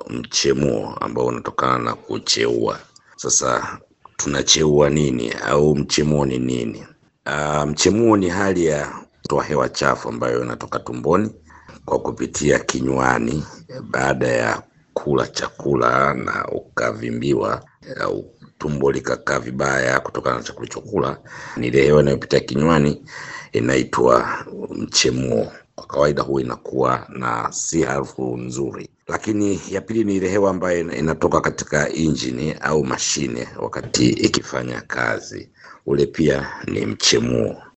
mchemuo ambao unatokana na kucheua. Sasa tunacheua nini au mchemuo ni nini? Uh, mchemuo ni hali ya kutoa hewa chafu ambayo inatoka tumboni kwa kupitia kinywani baada ya kula chakula na ukavimbiwa au tumbo likakaa vibaya kutokana na chakula chokula, ni ile hewa inayopitia kinywani inaitwa mchemuo. Kwa kawaida huwa inakuwa na si harufu nzuri. Lakini ya pili ni ile hewa ambayo inatoka katika injini au mashine wakati ikifanya kazi, ule pia ni mchemuo.